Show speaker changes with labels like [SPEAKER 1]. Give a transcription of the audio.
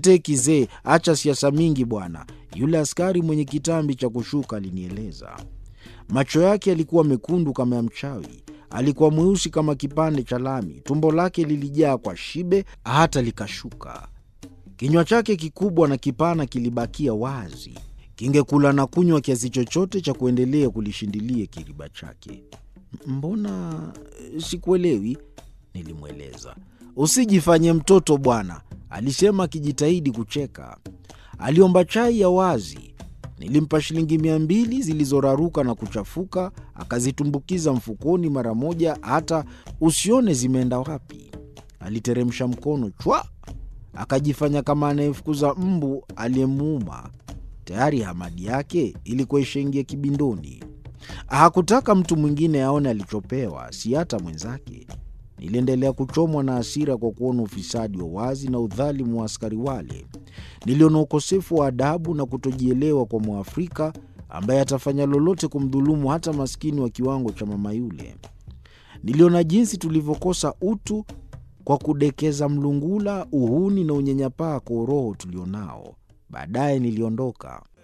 [SPEAKER 1] Niletee kizee, acha siasa mingi bwana, yule askari mwenye kitambi cha kushuka alinieleza. Macho yake yalikuwa mekundu kama ya mchawi. Alikuwa mweusi kama kipande cha lami. Tumbo lake lilijaa kwa shibe hata likashuka. Kinywa chake kikubwa na kipana kilibakia wazi, kingekula na kunywa kiasi chochote cha kuendelea kulishindilia kiriba chake. Mbona sikuelewi? Nilimweleza. Usijifanye mtoto bwana, alisema akijitahidi kucheka. Aliomba chai ya wazi. Nilimpa shilingi mia mbili zilizoraruka na kuchafuka, akazitumbukiza mfukoni mara moja, hata usione zimeenda wapi. Aliteremsha mkono chwa, akajifanya kama anayefukuza mbu aliyemuuma. Tayari hamadi yake ilikuwa ishaingia kibindoni. Hakutaka mtu mwingine aone alichopewa, si hata mwenzake. Niliendelea kuchomwa na hasira kwa kuona ufisadi wa wazi na udhalimu wa askari wale. Niliona ukosefu wa adabu na kutojielewa kwa Mwafrika ambaye atafanya lolote kumdhulumu hata maskini wa kiwango cha mama yule. Niliona jinsi tulivyokosa utu kwa kudekeza mlungula, uhuni na unyanyapaa kwa uroho tulionao. Baadaye niliondoka.